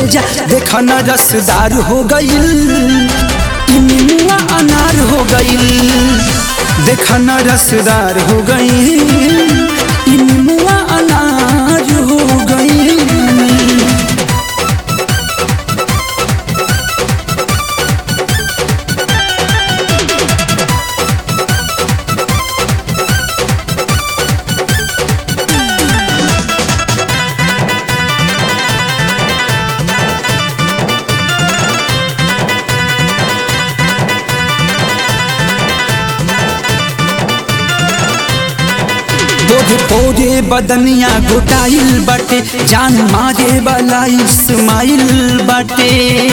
जा देखा न रसदार हो गईल ई निमुआ अनार हो गईल देखा न रसदार हो गईल ई निमुआ अनार हो गईल तोरे पोरे बदनिया गोटाइल बाटे जान मारे वाला इस्माइल बाटे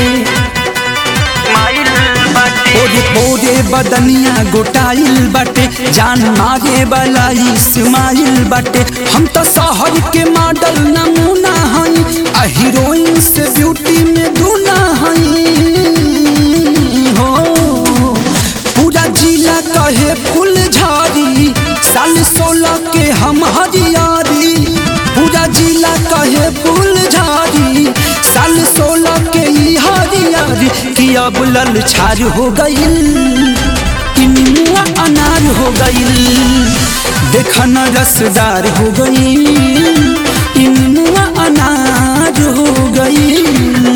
पोरे पोरे बदनिया गोटाइल बाटे जान मारे वाला इस्माइल बाटे हम तो शहर के मॉडल नमूना हई आ हीरोइन से ब्यूटी में दूना हई हो पूरा जिला कहे फूल झाड़ी साल सोलह के हम हरियारी पूरा जिला कहे फूल झाड़ी साल सोलह के ई हरियारी कि अब लल छार हो गईल कि निमुआ अनार हो गईल देखा न रसदार हो गईल ई निमुआ अनार हो गईल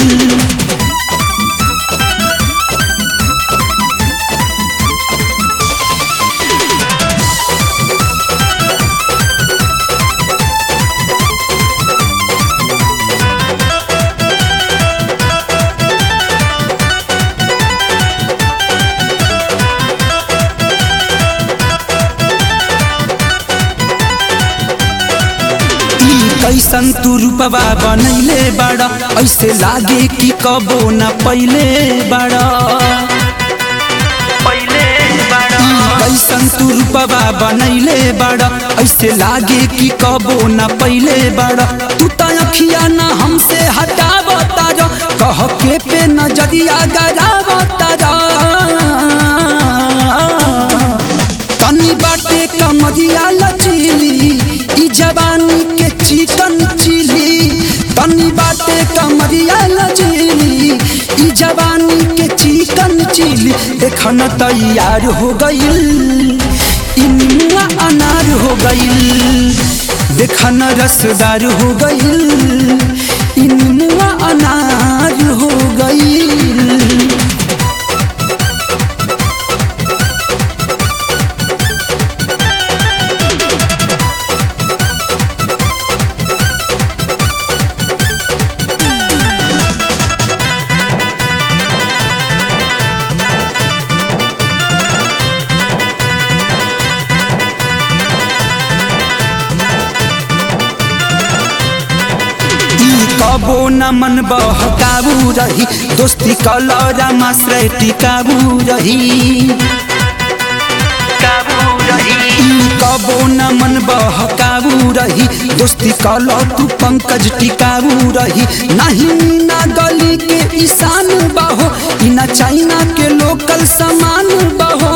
ई कैसन तू रूपवा बनैले बाड़ा ऐसे लागे कि कबो न पहिले बाड़ा ई कैसन तू रूपवा बनैले बाड़ा ऐसे लागे कि कबो न पहिले बाड़ा तू त अखिया न हमसे हटावता र कह के पे नजरिया गरावता र तनी बाटे कमरिया लचीली ई जवानी के चिकन चिली तनी बाटे कमरिया लचीली ई जवानी के चिकन चिली देखन तैयार हो गईल ई निमुआ अनार हो गईल देखन रसदार हो गईल ई निमुआ अनार हो गईल ई कबो न मन बहकाबू रही दोस्ती कलरा माश्रय टिकाबू रही ई कबो न मन बहकाबू रही दोस्ती कल तू पंकज टिकाबू रही नहीं ना गली के ईशान बहो ई ना चाइना के लोकल सामान बहो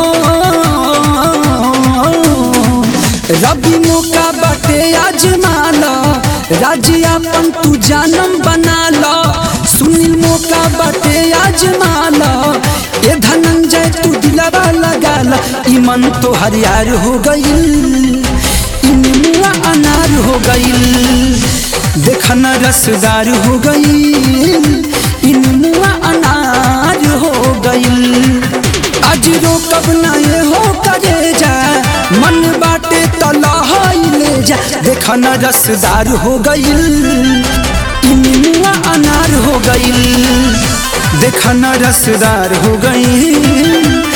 रबी मौका बाटे आजमाला राज्यापन तू जानम बना लो सुनील मौका बाटे आजमाला ए धनंजय तू दिलवा लगा ला ई मन तो हरियार हो गईल ई निमुआ अनार हो गईल देखन रसदार हो गईल ई निमुआ अनार हो गईल आज रोकब ना ये हो करे जा मन बाटे तलहाई ले जा देखा न रसदार हो गईल ई निमुआ अनार हो गईल देखा न रसदार हो गईल